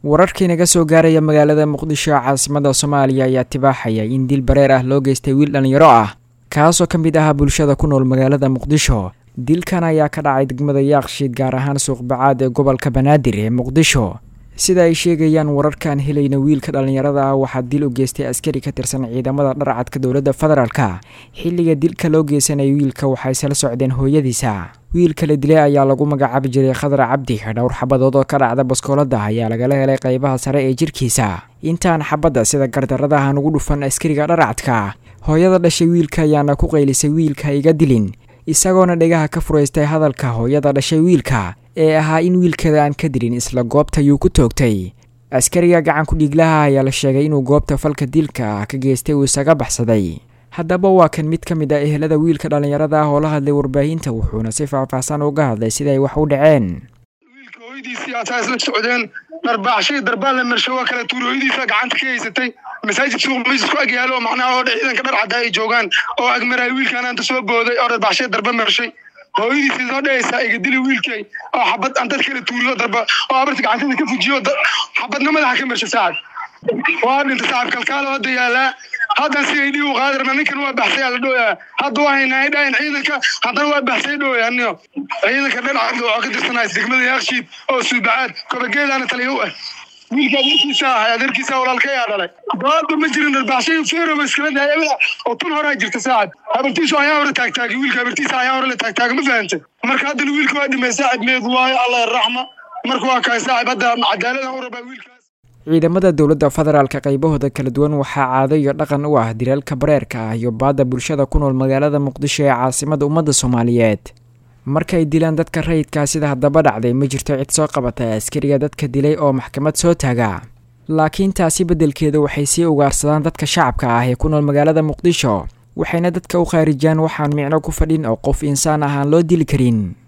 wararkii naga soo gaaraya magaalada muqdisho caasimada soomaaliya ayaa tibaaxaya in dil bareer ah loo geystay wiil dhallinyaro ah kaasoo ka mid ahaa bulshada ku nool magaalada muqdisho dilkan ayaa ka dhacay degmada yaaqshiid gaar ahaan suuqbacaad ee gobolka banaadir ee muqdisho sida ay sheegayaan wararkaan helayna wiilka dhallinyarada ah waxaa dil u geystay askari ka tirsan ciidamada dharcadka dowladda federaalka xilliga dilka loo geysanaya wiilka waxay sala socdeen hooyadiisa wiilka la dilay ayaa lagu magacaabi jiray khadar cabdi dhowr xabadood oo ka dhacda baskoolada ayaa lagala helay qaybaha sare ee jirkiisa intaan xabadda sida gardaradahan ugu dhufan askariga dharcadka hooyada dhashay wiilka ayaana ku qaylisay wiilka iga dilin isagoona dhegaha ka furaystay hadalka hooyada dhashay wiilka ee ahaa in wiilkeeda aan ka dilin isla goobta ayuu ku toogtay askariga gacanku dhiiglaha ayaa la sheegay inuu goobta falka dilka ah ka geystay uu isaga baxsaday haddaba waa kan mid ka mid ah ehelada wiilka dhallinyarada ah oo la hadlay warbaahinta wuxuuna si faahfaahsan uga hadlay siday wax u dhaceen wiilka hooyadiisii ataa isla socdeen dharbaaxshay darbaan la marsho waa kala tuuri hooyadiisa gacanta ka haysatay masaajid suuq miis isku ag yaalo macnaha oo ciidanka dhar caddaa ay joogaan oo agmaraya wiilkaan anta soo booday oo dharbaaxshay darba marshay hooyadiisii soo dhehaysaa iga dili wiilkay oo xabad aan dad kala tuuriyo darba oo abarta gacantada ka fujiyo xabadna madaxa ka marsha saacad waa dhinta saacad kalkaalo hadda yaalaa haddan si ay dhii u qaadirna ninkan waa baxsay ala dhooyaa hadda waa haynaa dhahayn ciidanka haddana waa baxsay dhooya aniyo ciidanka dhan cadda waxaa ka tirsanaya degmada yaakshiid oo suubacaad kobageedaana taliya u ah wiilka adeerkiisa ahay adeerkiisa walaalkayaa dhalay doodba ma jirin dharbaaxshay feeroba iskala daaya oo tun horaa jirta saacad habartiisu ayaa hore taagtaagay wiilka habartiisa ayaa hore la taagtaaga ma fahantay marka haddana wiilka waa dhimay saacid meed waayo allah raxma marka waa kahay saacib hadda cadaaladan u rabaa wiilkaas ciidamada dowladda federaalka qaybahooda kala duwan waxaa caado iyo dhaqan u ah dilalka bareerka ah iyo baadda bulshada ku nool magaalada muqdisho ee caasimada ummadda soomaaliyeed markay dilaan dadka rayidkaa sida haddaba dhacday ma jirto cid soo qabata askariga dadka dilay oo maxkamad soo taaga laakiin taasi beddelkeeda waxay sii ugaarsadaan dadka shacabka ah ee ku nool magaalada muqdisho waxayna dadka u khaarijiyaan waxaan micno ku fadhin oo qof insaan ah aan loo dili karin